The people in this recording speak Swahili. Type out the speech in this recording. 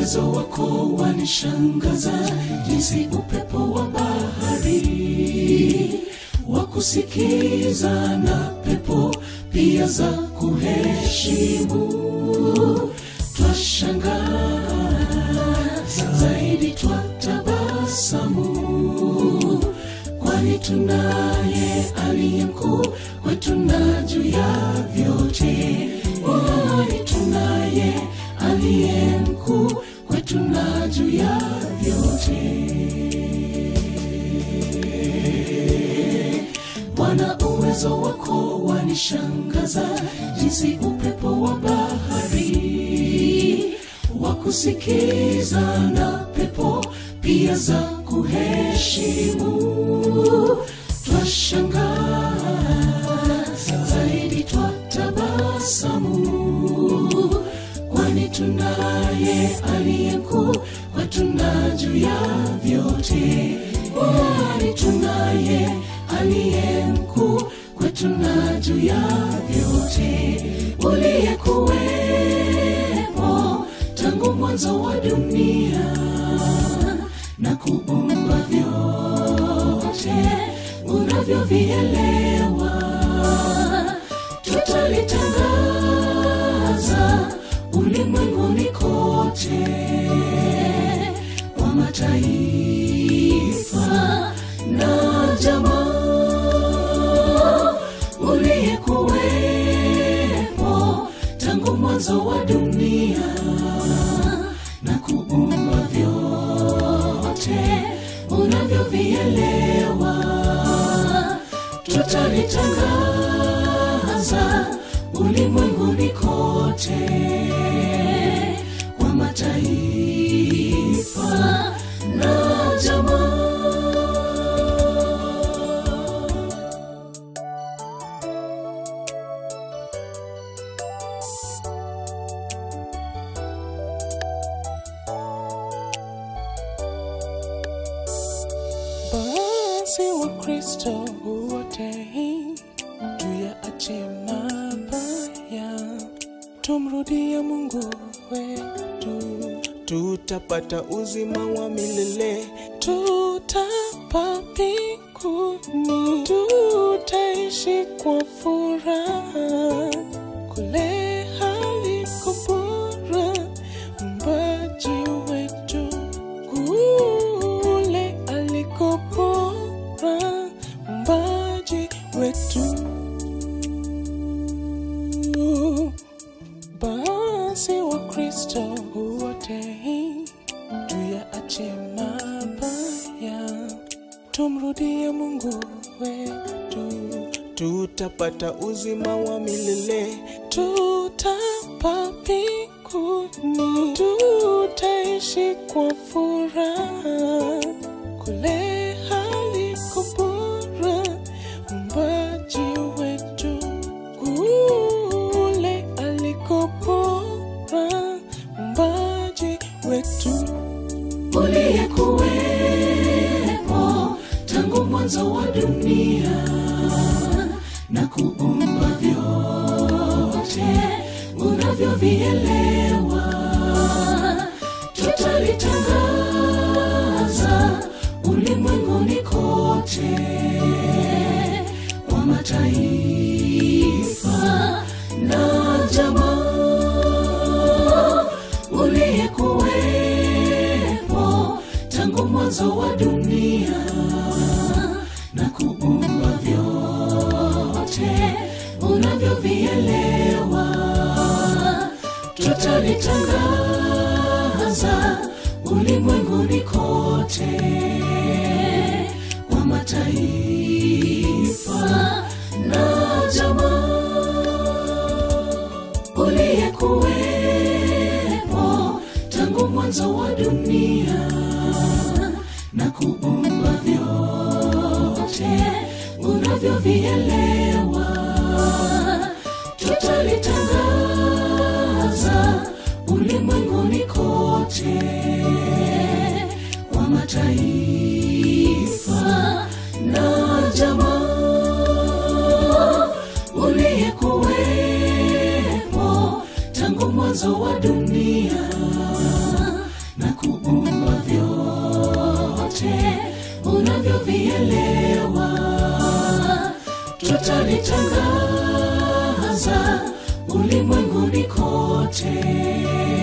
uwezo wako wanishangaza, jinsi upepo wa bahari wa kusikiza na pepo pia za kuheshimu. Twashangaa zaidi, twatabasamu, kwani tunaye aliye mkuu kwetu na juu ya vyote, kwani tunaye aliye mkuu kwetu na juu ya vyote. Bwana, uwezo wako wanishangaza, jinsi upepo wa bahari wa kusikiza na pepo pia za kuheshimu. Twashangaa zaidi, twatabasamu, kwani tunaye aliye mkuu kwetu na juu ya vyote, kwani tunaye aliye mkuu kwetu na juu ya vyote, uliyekuwepo tangu mwanzo wa dunia na kuumba vyote unavyovielewa, tutalitangaza ulimwenguni kote kwa mataifa na jamaa, uliyekuwepo tangu mwanzo wa dunia na kuumba vyote unavyovielewa, tutalitangaza ulimwenguni kote kwa mataifa na jamaa. Basi wa Kristo wote tuyaache mabaya, tumrudie Mungu wetu, tutapata uzima wa milele, tutapa mbinguni, tutaishi kwa furaha kule haliko bora mbaji wetu kule aliko bora mbaji wetu basi wa kristo wote tuyaache mabaya tumrudie mungu wetu tutapata uzima wa milele tutapa mbinguni tutaishi kwa furaha kule haliko bora mbaji wetu kule aliko bora mbaji wetu uliyekuwepo tangu mwanzo wa dunia na kuumba vyote unavyovielewa, tutalitangaza ulimwenguni kote kwa mataifa na jamaa, uliyekuwepo tangu mwanzo wa dunia na kuumba vyote unavyovielewa, tutalitangaza ulimwenguni kote kwa mataifa na jamaa, uliyekuwepo tangu mwanzo wa dunia na kuumba vyote unavyovielewa, tutalitangaza ulimwenguni kote kwa mataifa na jamaa, uliyekuwepo tangu mwanzo wa dunia tunavyovielewa tutalitangaza ulimwenguni kote